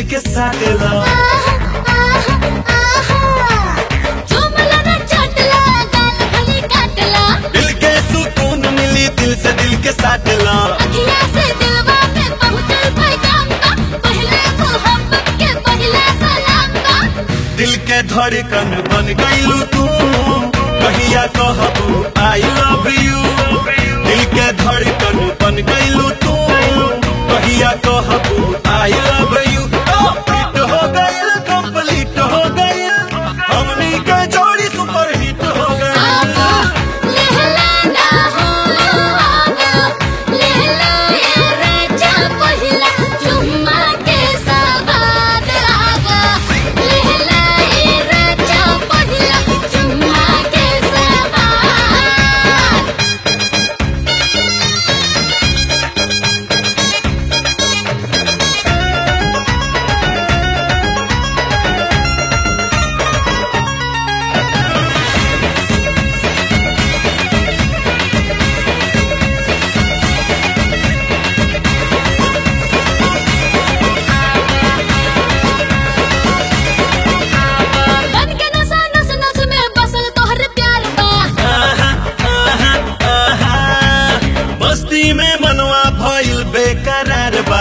के साटेला दिल के सुकून मिली दिल से दिल के साटेला दिल के धड़कन बन गईलू तू कहिया कहबू आई लव यू दिल के धड़कन बन गईलू तू कहिया कहबू आई लव यू हिट हो गईल कंप्लीट हो गईल हमनी के जोड़ी सुपर हिट हो गईल आहा, आहा, आहा। मस्ती में मनवा भइल बेकरार बा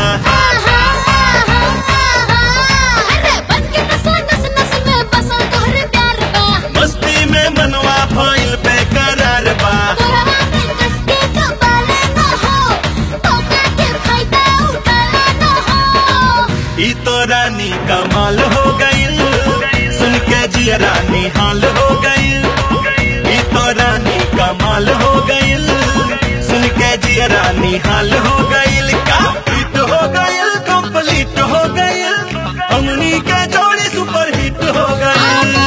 मस्ती में मनवा भइल बेकरार बा ई तो रानी कमाल हो गईल सुन के जिया रानी हाल हो गईल ई तो रानी कमाल हो गईल सुन के जिया रानी हाल हो गईल का हिट हो गईल कंप्लीट हो गईल हमनी के जोड़ी सुपर हिट हो गईल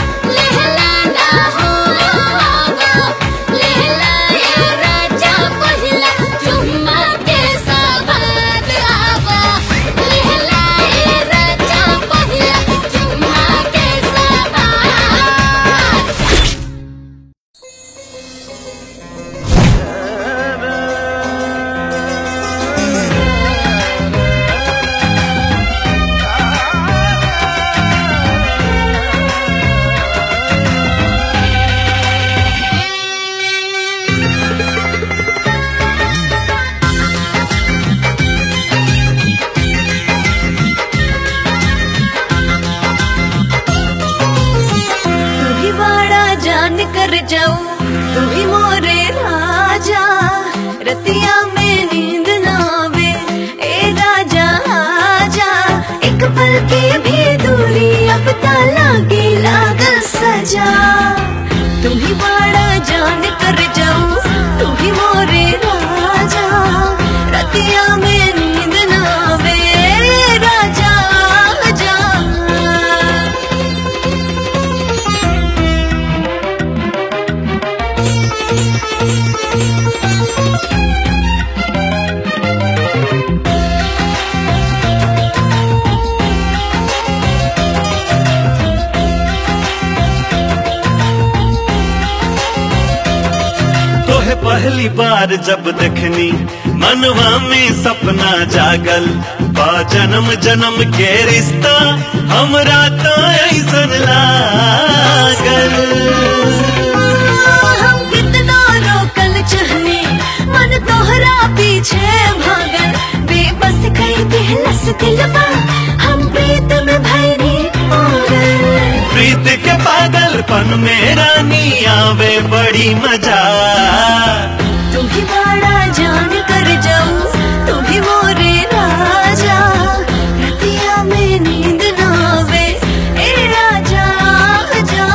तू ही बड़ा जान कर जाऊं तू ही मोरे राजा रतिया में नींद ना आवे ए राजा आजा एक पल की भी दूरी अब ता लागे लागल सजा तू ही बड़ा जान कर जाऊं तू ही मोरे राजा रतिया में नींद ना आवे ए राजा आजा तोहे पहली बार जब देखनी मनवा में सपना जागल बा जन्म जन्म के रिश्ता हमरा तो ऐसन लागल हम कितना रोकल चहने मन तोहरा पीछे भागल बेबस कई दिलस दिलवा हम प्रीत में भैरी पागल प्रीत के पागलपन में रानी आवे बड़ी मजा तू ही बड़ा जान कर जाऊं तू ही मोरे राजा रतिया में नींद ना आवे ए राजा जा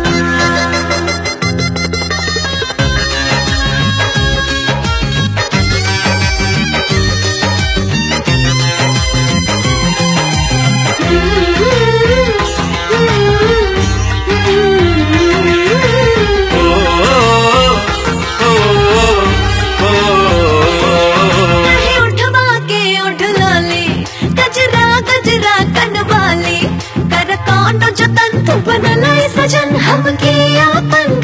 ओ, ओ, ओ, ओ, नहीं उठवा के उठ लाली गजरा गजरा कनवाली कर कौन जो तंतु बनलाई सजन हमके अपन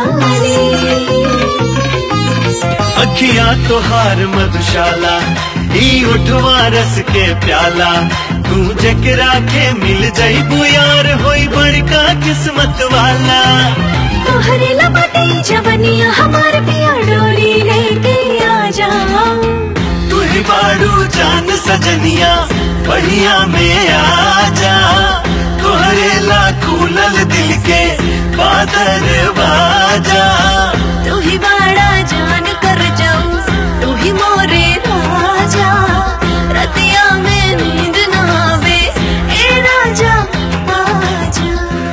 घरवाली अखियां तोहार मधुशाला ई उठवा रस के प्याला तू जकरा के मिल जाइबू यार होई बड़का किस्मत वाला तोहरे लपटे जवनिया हमार पिया डोली लेके आ जा तू ही बाड़ू जान सजनिया बढ़िया में आ जा तोहरे ला खुलल दिल के बादर बाजा तू ही बड़ा जान कर जाऊं तू ही मोरे राजा रतिया में नींद ना आवे ए राजा आजा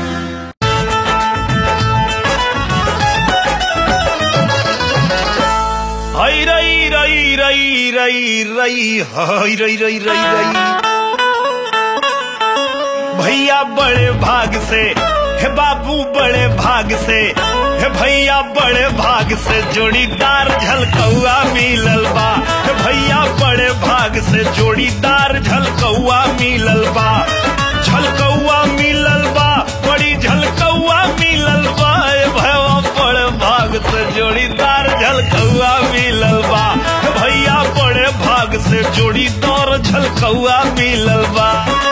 हई रई रई रई रई रई हई रई रई रई रई भैया बड़े भाग से हे बाबू बड़े भाग से हे भैया बड़े भाग से जोड़ीदार झलकौआ मिलल बा हे भैया बड़े भाग से जोड़ीदार झलकौआ मिलल बा झलकौआ मिलल बा बड़ी झलकौआ मिलल बा ए भैया बड़े भाग से जोड़ीदार झलकौआ मिलल बा हे भैया बड़े भाग से जोड़ीदार झलकौआ मिलल बा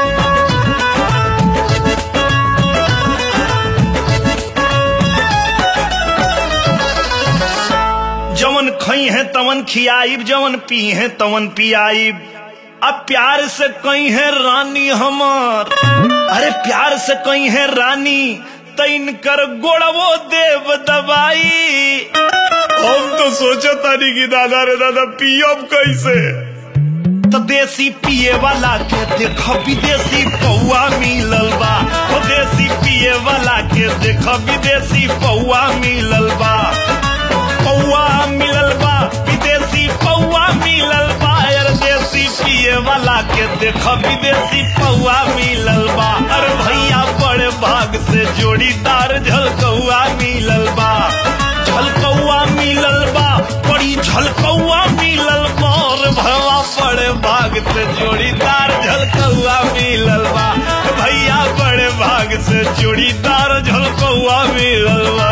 जवन खई है तवन खियाइब जवन पी है तवन पियाइब अब प्यार से कई है रानी हमार अरे प्यार से कई है रानी तैन कर गोड़वो देव दबाई हम तो सोचा तानी कि दादा रे दादा पियब कैसे तो देसी पिए वाला के देख विदेशी पौआ मिलल बा ओ देसी पिए वाला के देख विदेशी पौआ मिलल बा पौआ मिलल बा विदेशी पौआ मिलल बा यार देसी पिए वाला के देख विदेशी पौआ मिलल बा अरे भैया बड़े भाग से जोड़ीदार झलकौआ मिलल बा झलकौआ मिलल बा बड़ी झलकौआ मिलल बा और भवा बड़े भाग से जोड़ीदार झलकौआ मिलल बा भैया बड़े भाग से जोड़ीदार झलकौआ मिलल बा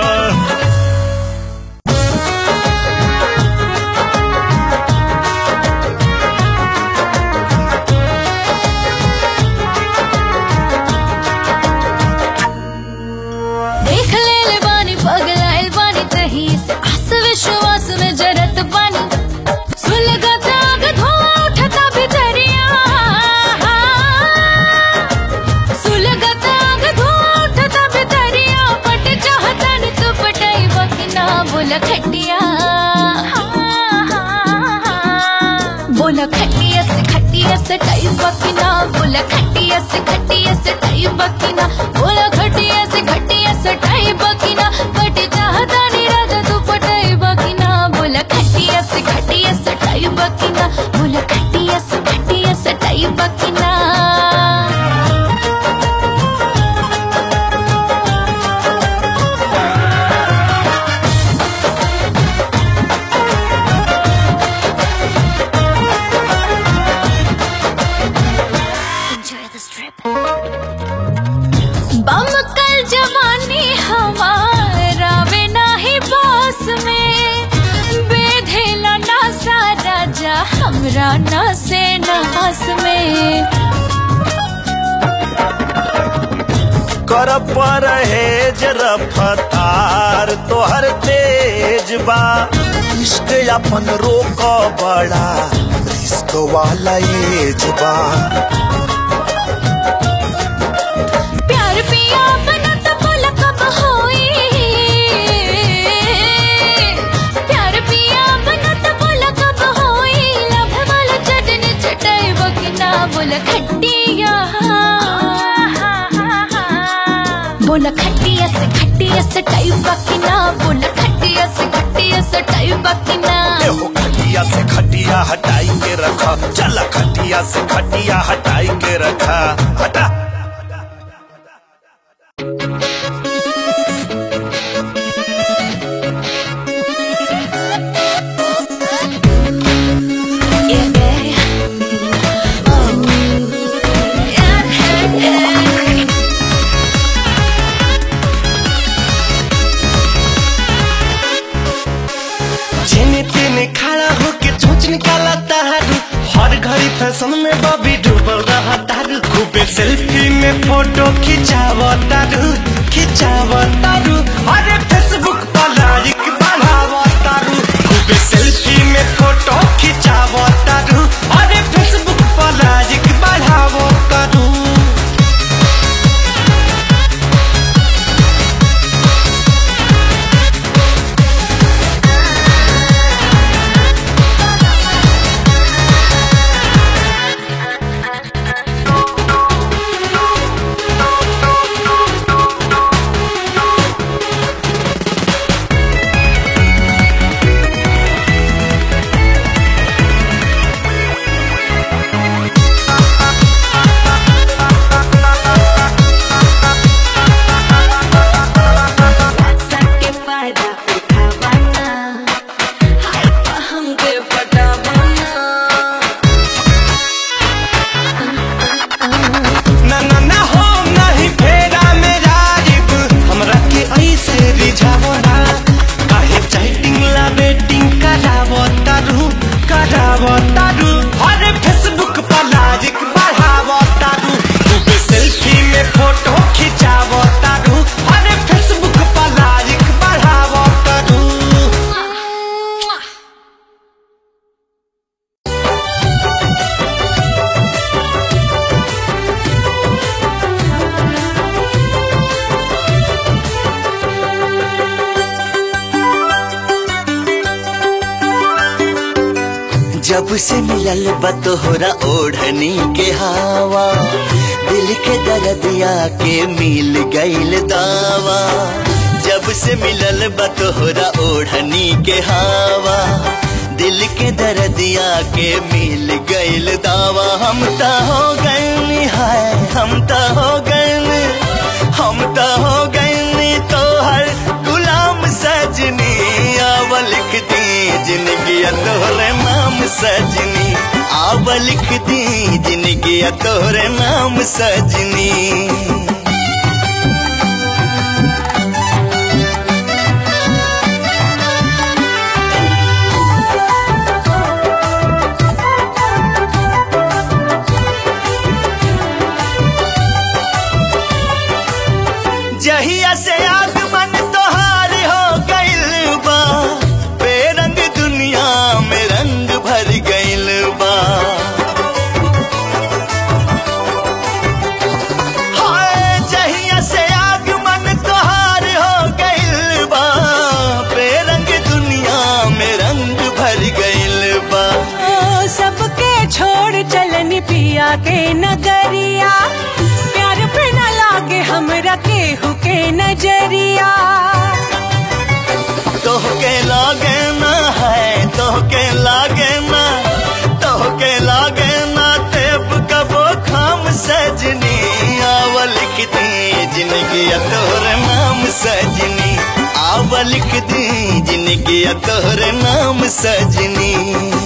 देख ले ले बानी पगलाइल बानी तही से आस विश्वास में जरत बानी सुलगत आग धुआं उठता भितरिया सुलगत आग धुआं उठता भितरिया पट चाहतन तू पटाई बकिना बोला खटिया बोला खटिया से खटिया से टाई बकिना बोला खटिया से खटिया से टाई बकिना बोला खटिया से खटिया से टाई बकिना बट चाहता नहीं राजा तू पटाई बकिना बोला खटिया से खटिया से टाई बकिना बोला खटिया से खटिया से टाई बकिना Enjoy this trip. बम कल जवानी हमारा वे नाही बस में बेधेला ना सा राजा हमरा ना से नास में कर पर है जरा फतार तोहर तेज बा इश्क अपन रोक बड़ा रिस्क वाला एज बा प्यार पिया बना तो बोला कब होई प्यार पिया बना तो बोला कब होई लभ वाला चटनी चटाई बकिना बोला खटिया बोला खटिया से खटिया से टाई बकिना बोला खटिया से खटिया से टाई बकिना एहो खटिया से खटिया हटाई के रखा चला खटिया से खटिया हटाई के रखा हटा Yeah, yeah. Oh, yeah, yeah. जेने तेने खड़ा होके चोच निकाला तारू फैशन में बॉबी डूबल रहा तारू खूबे सेल्फी में फोटो खिंचाव तारू खिंचाव तारू अरे फेसबुक पर लाइक बढ़ाव तारू खूबे सेल्फी में फोटो खिंचाव तारू अरे फेसबुक पर लाइक बढ़ाव तारू सबके फायदा उठावाना हाय पा हमके पटावाना ना ना ना हो नहीं फेरा मेरा रिब हमरा के ऐसे रिझावो ना काहे चैटिंग ला बेटिंग करावो तारू करावो तारू अरे फेसबुक पर लाइक बढ़ावो तारू खूब सेल्फी में फोटो खिंचावो तारू अरे फेसबुक पर लाइक बढ़ावो तारू जब से मिलल बा तोहरा ओढ़नी के हवा दिल के दर्दिया के मिल गईल दावा जब से मिलल बा तोहरा ओढ़नी के हवा दिल के दर्दिया के मिल गईल दावा हम त हो गए हाय हम त हो गए हम त हो गए तोहर गुलाम सजनी आव लिख दी जिंदगी तोहरे नाम सजनी आव लिख दी जिंदगी तोहरे नाम सजनी जहिया से आगमन तोहार हो गइल बा बेरंग दुनिया में रंग भर गइल बा हाय जहिया से आगमन तोहार हो गइल बा बेरंग दुनिया में रंग भर गइल बा ओ, सबके छोड़ चलनी पिया के नगरिया प्यार पे न लागे हमरा केहू के नजरिया तोहके लागे ना है तोहके लागे ना तोहके लागे ना तेब कबो खाम सजनी आव लिख दी जिंदगी तोहरे नाम सजनी आव लिख दी जिंदगी तोहरे नाम सजनी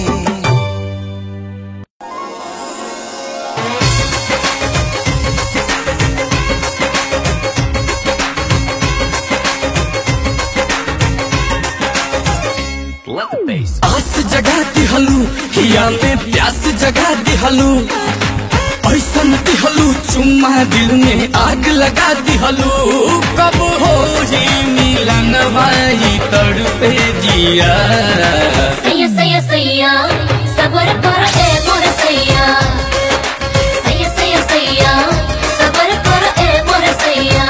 आस जगा दिहलू हिया में प्यास जगा दिहलू ऐसन दिहलू चुम्मा दिल में आग लगा दिहलू कब हो ही मिलन भाई तड़पे जिया सैया सैया सैया सबर कर ए मोर सैया सैया सैया सैया सबर कर ए मोर सैया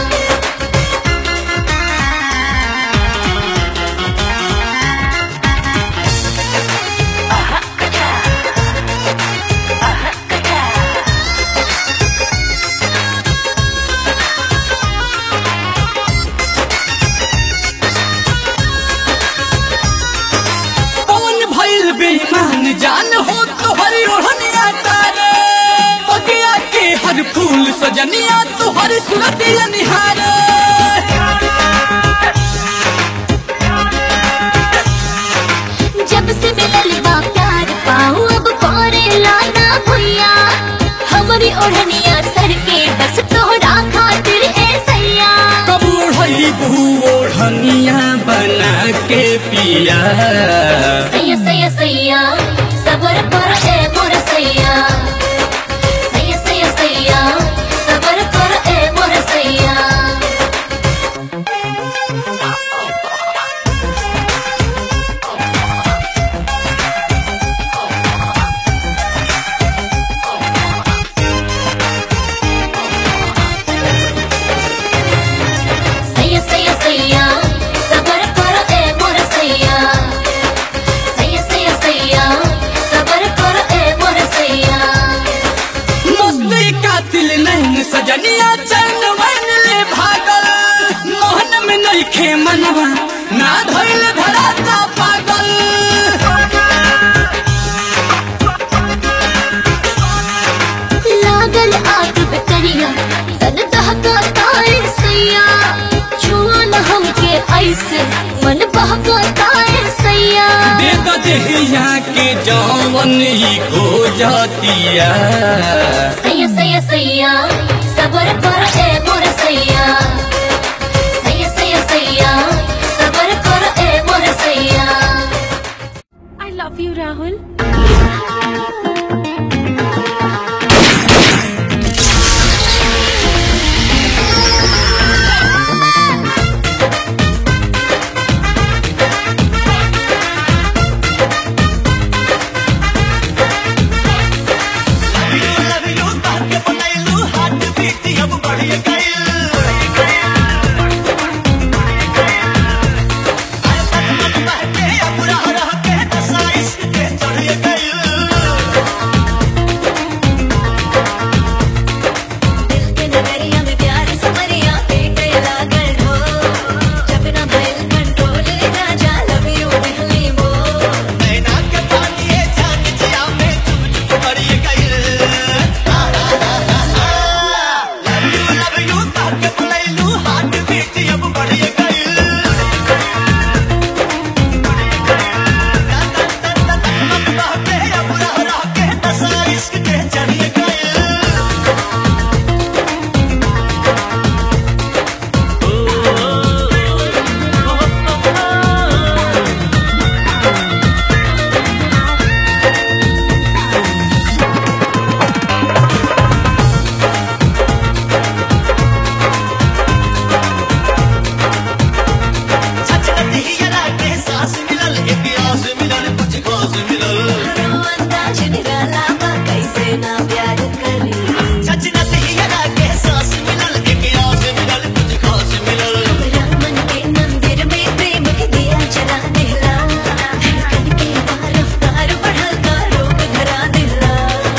कौन भइल बेईमान जान हो तोहरी ओढ़निया तारे बगिया के हर फूल सजनिया तोहरी सूरतिया निहारे जब से मिलल बा प्यार पाऊ अब करे लाना भैया हमारी ओढ़निया सर के बस तोहरा खातिर ए सैया कब ओढ़ई बहू ओढ़निया बना के पिया सैया सैया सैया सबर कर ए मोर सैया सैया सैया सैया सैया सबर कर ए मोर सैया सैया सैया सैया सबर कर ए मोर सैया सैया सैया सैया सबर कर ए मोर सैया मस्ती कातिल नहीं सजनिया चैन वन ले भागल मोहन में नहीं खे मनवा ना धैल धराता पागल लागल आग बेकरिया तन दहका ताए सैया छुआ न हमके ऐसे मन बहका ताए सैया दे दो देहिया के जवन ही खो जातिया सैया सैया सैया सबर कर ए मोर सैया सैया सैया सैया सबर कर ए मोर सैया आई लव यू राहुल दिल के नगरिया में प्यार समरिया पेटे लागल हो जब ना भइल कंट्रोल राजा लव यू दिहली मोर रो अंदाज निराला बा कैसे ना प्यार करी हमरा मन के मंदिर में प्रेम के दिया जला दिला धड़कन के बार रफ्तार बढ़ल का रोक धरा दिला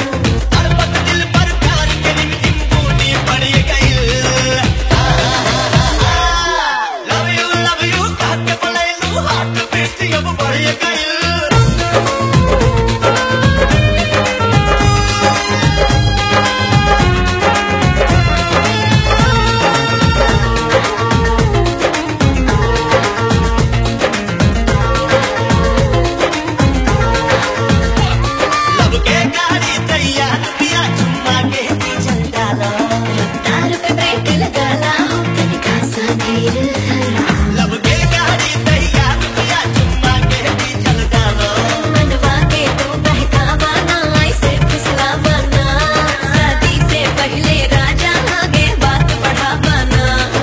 तार पे ब्रेक लगाला हो तनिका सा धीर मनवा के तू बहकावा ना ऐसे फुसलावा ना शादी से पहले राजा आगे बात बढ़ावा ना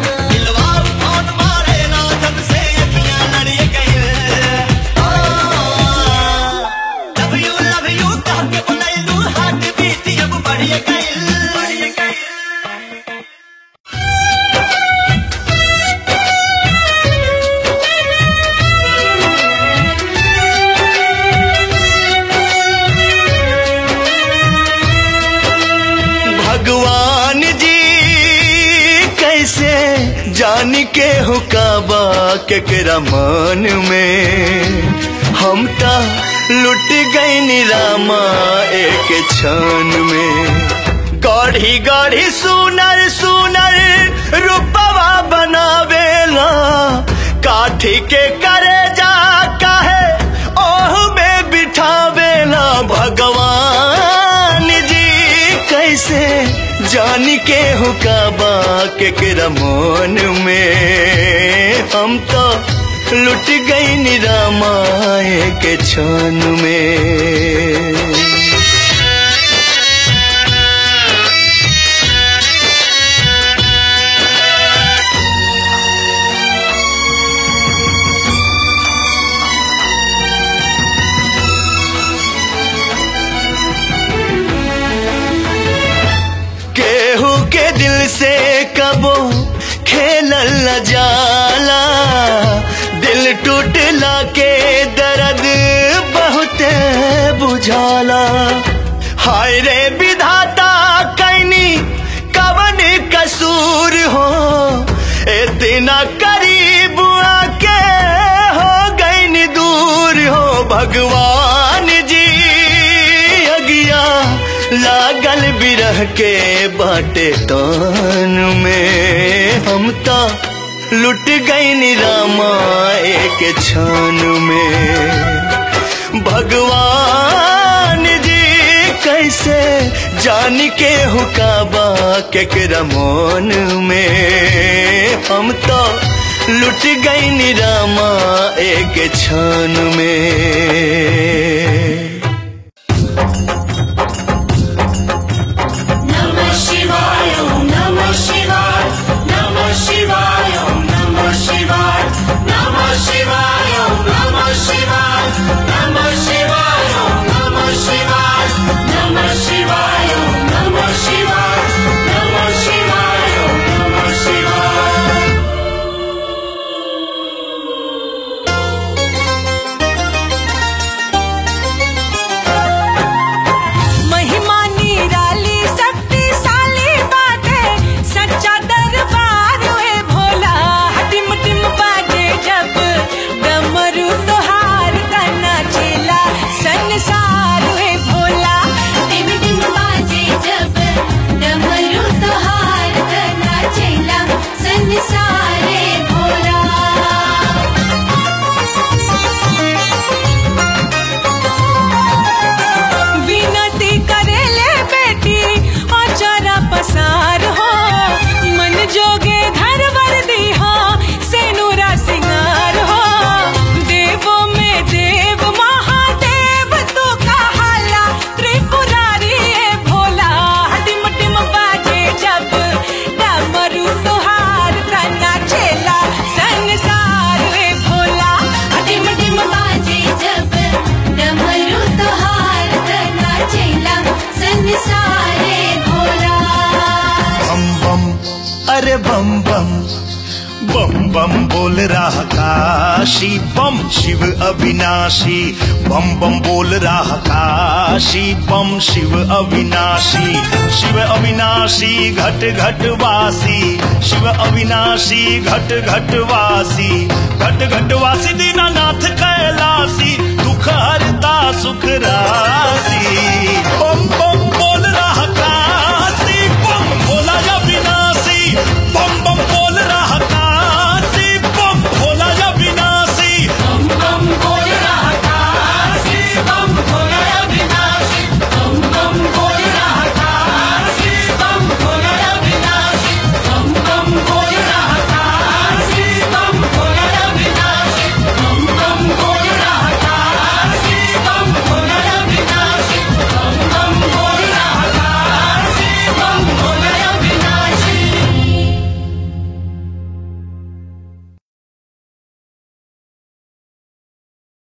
भगवान जी कैसे जान के हो काबा केकरा मन में हम ता लुट गई रामा एक क्षण में गढ़ी गढ़ी सुनर सुनर रूपवा बनावेला काठी के करे जा काहे ओह में बिठावेला भगवान जी कैसे जान के हुकाबा केकरा मन में हम तो लुट गई निरामाए के क्षण में लजाला दिल टूटला के दर्द बहुत बुझाला हाय रे विधाता कैनी कवन कसूर हो इतना करीब आके हो गई दूर हो भगवान जी अगिया लागल बिरह के बाटे तान में हम तो लुट गई रामा एक क्षण में भगवान जी कैसे जान के हुकाबा केकरा मन में हम तो लुट गई रामा एक क्षण में महिमा निराली शक्तिशाली बाटे सच्चा दरबार है भोला टिम टिम बाजे जब डमरू तोहार तना चेला संसार है भोला टिम टिम बाजे जब डमरू तोहार करना चेला संसारे भोला विनती करेले बेटी अचरा पसार हो मन जोगे घर वर दीहा सेनुरा सिंगार हो देवों में देव महादेव तो कहाला त्रिपुरारी है भोला टिम टिम बाजे जब डमरू तुहार तना छेला संसार है भोला टिम टिम बाजे जब डमरू तोहार करना चेला संसारे भोला बम बम अरे बम बम बम बम बोल रहा काशी बम शिव अविनाशी बम बम बोल रहा काशी बम शिव अविनाशी शिव अविनाशी घट घट वासी शिव अविनाशी घट घट वासी घट घट वासी दीनानाथ कै